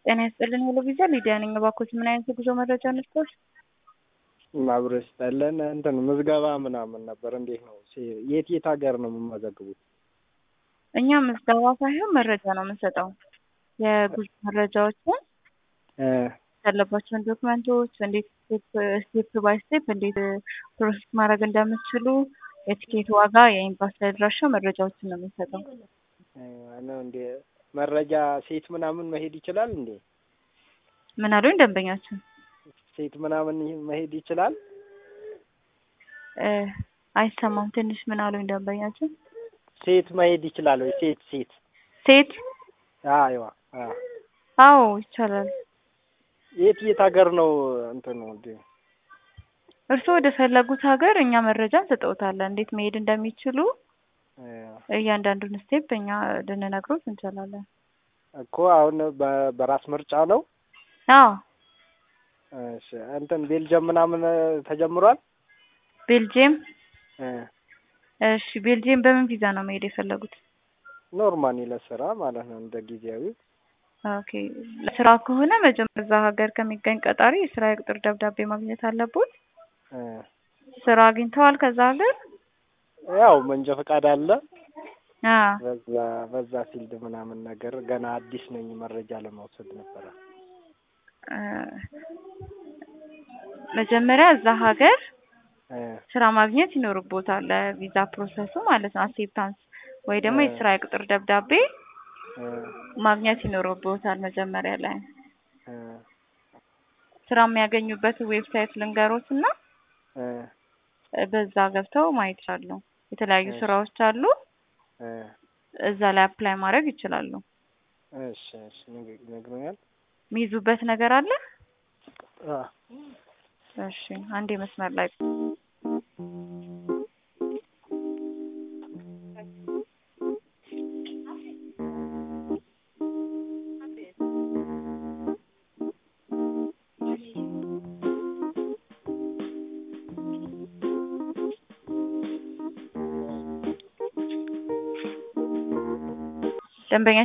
ጤና ይስጥልን ሄሎ ቪዛ ሊዲያ ነኝ። እባክዎት ምን አይነት የጉዞ መረጃ ነጥቶች? አብሮ ይስጠልን እንትን ምዝገባ ምናምን ነበር። እንዴት ነው? የት የት ሀገር ነው የምመዘግቡት? እኛ ምዝገባ ሳይሆን መረጃ ነው የምንሰጠው። የጉዞ መረጃዎችን ያለባቸውን ዶክመንቶች እንዴት ስቴፕ ባይ ስቴፕ እንዴት ፕሮሰስ ማድረግ እንደምትችሉ የቲኬት ዋጋ፣ የኤምባሲ አድራሻ መረጃዎችን ነው የምንሰጠው። ነው እንዴ? መረጃ ሴት ምናምን መሄድ ይችላል እንዴ? ምን አሉኝ ደንበኛችን? ሴት ምናምን መሄድ ይችላል? አይሰማም ትንሽ ምን አሉኝ ደንበኛችን? ሴት መሄድ ይችላል ወይ? ሴት ሴት ሴት አይዋ አዎ ይቻላል። የት የት ሀገር ነው እንትን ነው እንዴ? እርስዎ ወደ ፈለጉት ሀገር እኛ መረጃ እንሰጠውታለን። እንዴት መሄድ እንደሚችሉ እያንዳንዱን ስቴፕ እኛ ልንነግሮት እንችላለን። እኮ አሁን በራስ ምርጫ ነው። አዎ እሺ እንትን ቤልጅየም ምናምን ተጀምሯል። ቤልጅየም እሺ፣ ቤልጅየም በምን ቪዛ ነው መሄድ የፈለጉት? ኖርማሊ ለስራ ማለት ነው እንደ ጊዜያዊ። ኦኬ ለስራ ከሆነ መጀመሪያ እዛ ሀገር ከሚገኝ ቀጣሪ የስራ የቅጥር ደብዳቤ ማግኘት አለቦት። ስራ አግኝተዋል ከዛ ሀገር? ያው መንጃ ፈቃድ አለ። አዎ በዛ በዛ ፊልድ ምናምን ነገር ገና አዲስ ነኝ መረጃ ለመውሰድ ነበረ። መጀመሪያ እዛ ሀገር ስራ ማግኘት ይኖርቦታል። ለቪዛ ፕሮሰሱ ማለት ነው። አክሴፕታንስ ወይ ደግሞ የስራ የቅጥር ደብዳቤ ማግኘት ይኖርቦታል መጀመሪያ ላይ። ስራ የሚያገኙበት ዌብሳይት ልንገሮት እና በዛ ገብተው ማየት ይችላሉ። የተለያዩ ስራዎች አሉ። እዛ ላይ አፕላይ ማድረግ ይችላሉ። እሺ እሺ ይነግሩኛል። የሚይዙበት ነገር አለ? አዎ እሺ አንዴ መስመር ላይ ደንበኛ